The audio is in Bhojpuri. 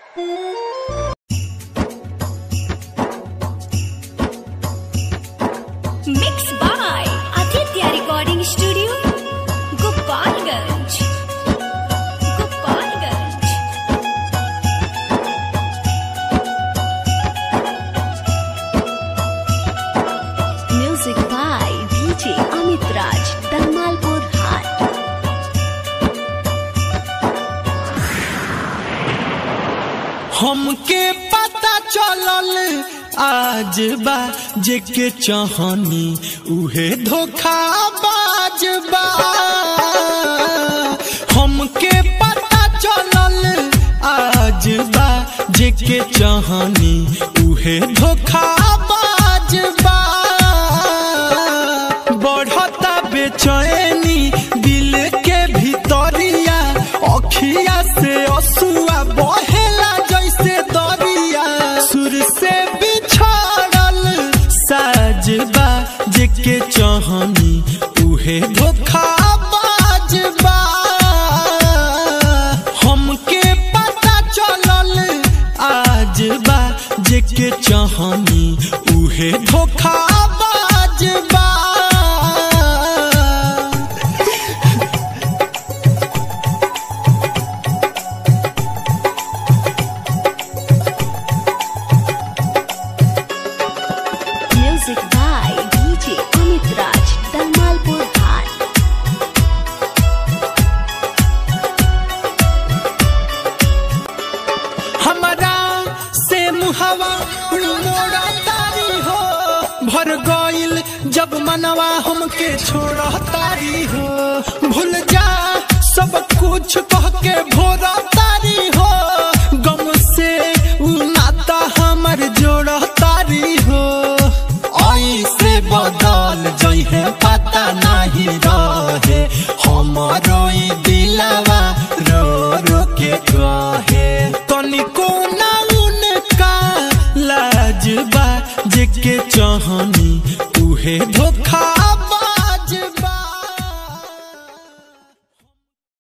Mixed by Aditya Recording Studio, Gopalganj. Gopalganj. Music by DJ Amit Raj, Dalmalpur Hat. हमके पता चलल आज बा जेके चाहनी उहे धोखा बाज बा हमके पता चलल आज बा जेके चाहनी उहे धोखा बाज बा बढ़ता बेचैनी दिल के भीतरिया अखिया से असुआ बहेला जैसे दरिया सुर से बिछड़ल साजबा जेके चाहनी उहे धोखा बाजबा हमके पता चलल आज बा जेके चाहनी उहे धोखा बाजबा Music by DJ Amit Raj, Dalmalpur Hat. हमरा से मुहवा मोड़ा तारी हो भर गइल जब मनवा हमके छोड़ा तारी हो भूल जा सब कुछ कह के भोरा तारी हो गम से उ नाता हमर जोड़ा तारी हो ऐसे बदल जइहे पता नहीं रहे हमारो ई दिलवा रो रो के कहे तनिको ना उनका लाजबा जेके चाहनी उहे धोखा